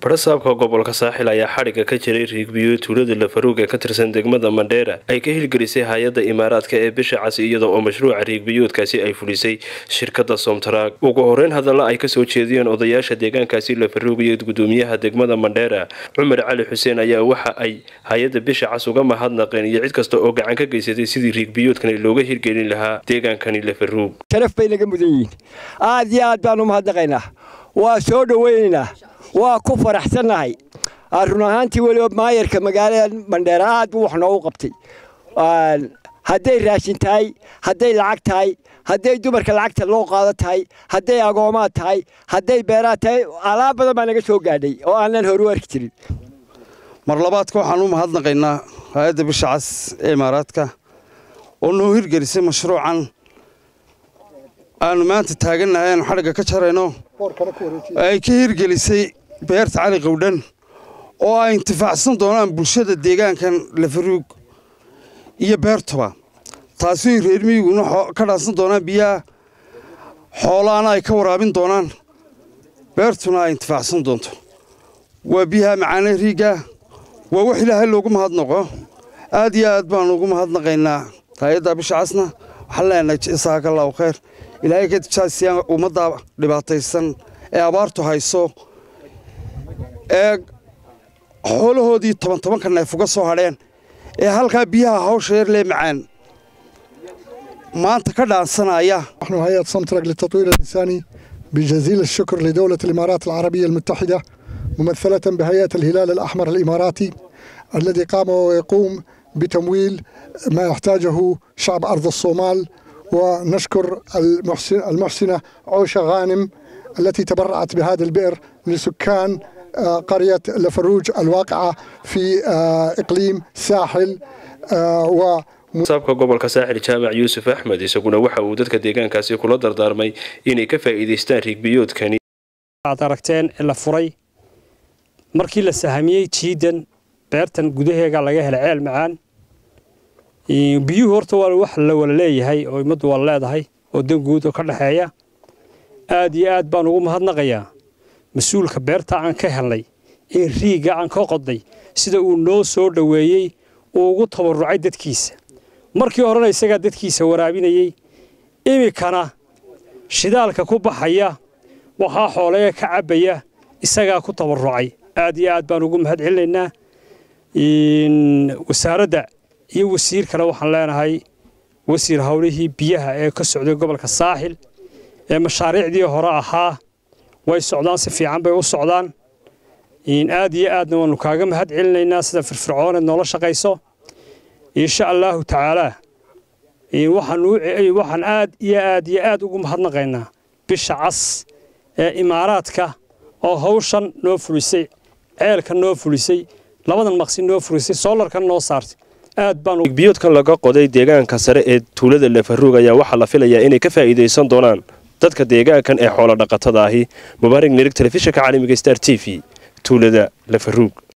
badhasaabka gobolka saaxil ayaa xadhigga ka jiray riigbiyo tuulada lafaruug ee ka tirsan degmada mandheera ay ka hirgelisay hay-adda imaaraadka ee bisha casi iyada oo mashruuca riigbiyoodkaasi ay fulisay shirkadda somtaraag ugu horeyn hadalla ay kasoo jeediyeen odayaasha deegaankaasi lafaruug iyo gudoomiyaha degmada mandheera cumar cali xuseen ayaa waxa ay hay-adda bisha cas uga mahadnaqeen iyo cid kasta oo gacan ka geysatay sidii riigbiyoodkani looga hirgelin lahaa deegaankani lafaruug sharaf bay naga mudan yihiin aad iyo aad baan u mahadnaqaynaa waa soo dhoweynaynaa waa ku faraxsannahay run ahaantii weliba maayarka magaalada mandheera aad buu wax noogu qabtay hadday raashin tahay hadday lacag tahay hadday dumarka lacagta loo qaado tahay hadday agoomaad tahay hadday beeraad tahay alaab badan baa naga soo gaadhay oo aanan horu arki jirin mar labaadka waxaan u mahadnaqaynaa hay-adda bisha cas ee imaaraadka oo noo hirgelisay mashruucan aanu maanta taagannahay aanu xadhigga ka jarayno ay ka hirgelisay beerta cali qowdhan oo ay intifaacsan doonaan bulshada deegaankan lafaruug iyo beertuba taasi reer miyiguna ka dhaansan doonaan biyaha xoolaana ay ka waraabin doonaan beertuna ay intifaacsan doonto waa biyaha macaane riigga waa wax ilaahay loogu mahadnaqo aad iyo aad baanu ugu mahadnaqaynaa hay-adda bisha casna waxaan leenahay jasaakallaahu khayr ilaahay ka tijaasiyaan ummadda dhibaataysan ee abaartu hayso ee xoolahoodii toban tobanka neef uga soo hadheen ee halkaa biyaha hawsha yar lee macaan maanta ka dhaansanaya نحن هيئة سمترك للتطوير الإنساني بجزيل الشكر لدولة الإمارات العربية المتحدة ممثلة بهيئة الهلال الأحمر الإماراتي الذي قام ويقوم بتمويل ما يحتاجه شعب أرض الصومال ونشكر المحسن المحسنة عوشة غانم التي تبرعت بهذا البئر لسكان قرية لفروج الواقعة في إقليم ساحل و saabka gobolka saaxil jaamac yuusuf axmed isaguna waxa uu dadka deegaankaasi kula dardaarmay inay ka faa'iidaystaan riigbiyoodkani aad aragteen la furay markii la sahamiyey jiidan beertan gudaheega laga helay ceel macaan biyuhu horta waa wax la wala leeyahay oo ummaddu waa leedahay oo dan guud oo ka dhexeeya aad iyo aad baan ugu mahadnaqayaa mas-uulka beerta aan ka helnay ee riigga aan ka qodnay sida uu noo soo dhoweeyey uu ugu tabarucay dadkiisa markii horena isagaa dadkiisa waraabinayey iminkana shidaalka ku baxaya waxaa xooleega ka cabbaya isagaa ku tabarucay aad iyo aad baan ugu mahad celinaynaa wasaaradda iyo wasiir kale waxaan leenahay wasiir howlihii biyaha ee ka socday gobolka saaxil ee mashaariicdii hore ahaa way socdaan si fiican bay u socdaan aad iyo aadna waannu kaaga mahad celinaynaa sida firfircooneed noola shaqayso insha allaahu tacaalaa waxaan aad iyo aad iyo aad ugu mahadnaqaynaa bisha cas ee imaaraadka oo hawshan noo fulisay ceelka noo fulisay labadan maqsi noo fulisay soolarkan noo saartay aad baanbiyoodkan laga qoday deegaanka sare ee tuulada lafaruug ayaa waxaa la filayaa inay ka faa'iidaysan doonaan dadka deegaankan ee xoolo dhaqatada ahi mubaarig nirig telefishinka caalamiga star t v tuulada lafaruug